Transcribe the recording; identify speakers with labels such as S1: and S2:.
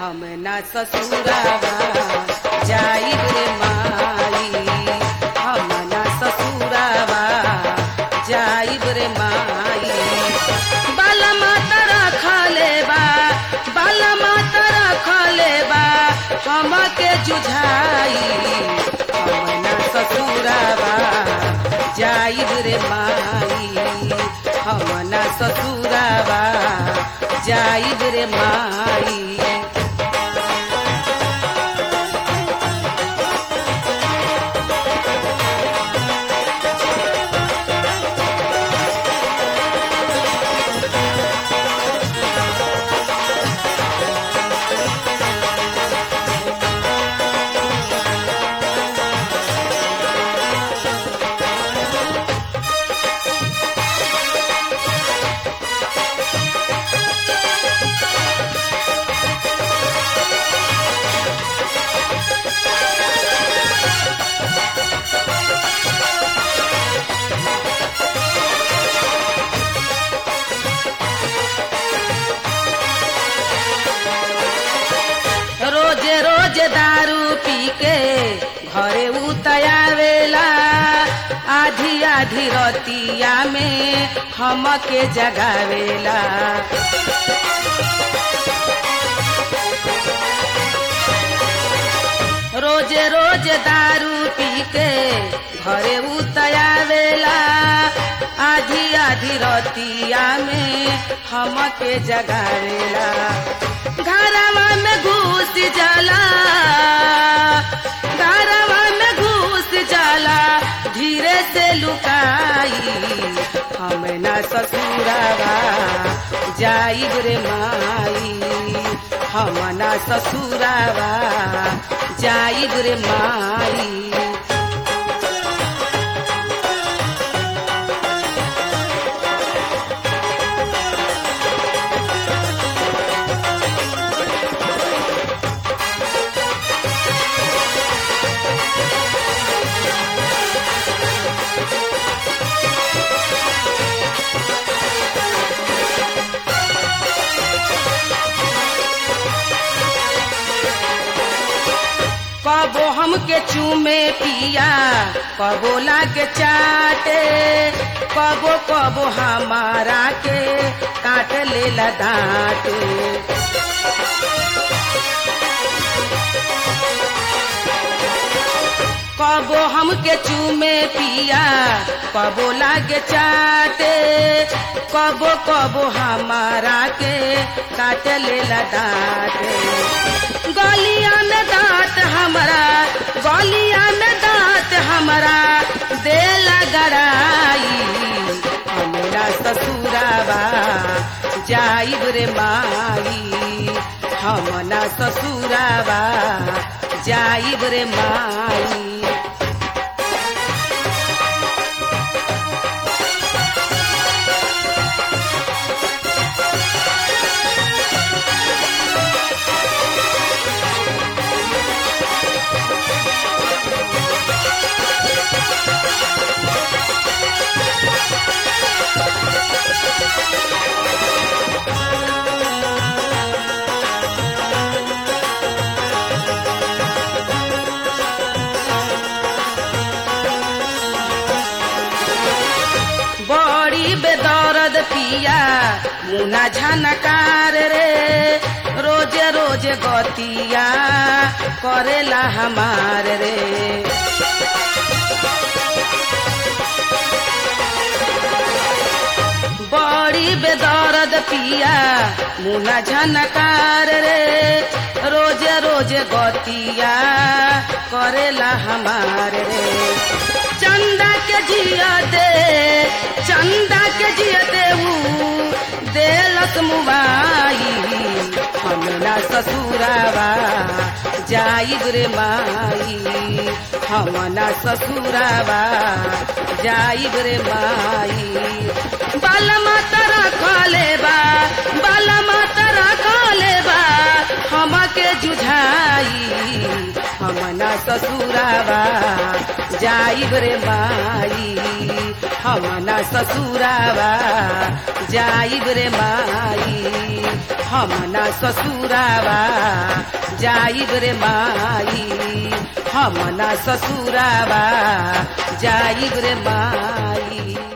S1: हम ना ससुरावा जाइब रे माई हम ना ससुरावा जाइब रे माई बाला माता रखले बा बाला माता रखले बा हम के जुझाई हम ना ससुरावा जाइब रे माई हम ना ससुरावा जाइब रे माई रोज रोज दारू पी के घरे उतयावेला आधी आधी रतिया में हमके जगावेला रोज रोज दारू पी के घरे उतयावेला आधी आधी रतिया में हमके जगावेला घरवा में घुस जाला घरवा में घुस जाला धीरे से लुकाई हम ना ससुरावा जाइब रे माई हम ना ससुरावा जाइब रे माई कबो हमके चूमे पिया कबो लागे चाटे कबो कबो हमारा के काट ले दांटे कबो हमके चूमे पिया कबो लागे चाटे कबो कबो हमारा के काट ले दांटे गलिया में दांत हमारा गलिया में दांत हमारा देला गड़ाई हमारा ससुरावा जाइब रे माई हम ना ससुरावा जाइब रे माई बड़ी बेदर्द पिया मुना झनकार रे रोज रोज गतिया करेला हमार रे बड़ी बेदर्द पिया मुना झनकार रे रोज रोज गतिया करेला हमार रे चंदा के जिया दे चंदा के जिया दे देलस मुबाई हम ना ससुरावा जाइब रे माई हम ना ससुरावा जाइब रे माई बाला माता रखले बा बाला माता रखले बा हमके जुझाई हम ना ससुरावा जाइब रे माई हम ना ससुरावा जाइब रे माई हम ना ससुरावा जाइब रे माई हम ना ससुरावा जाइब रे माई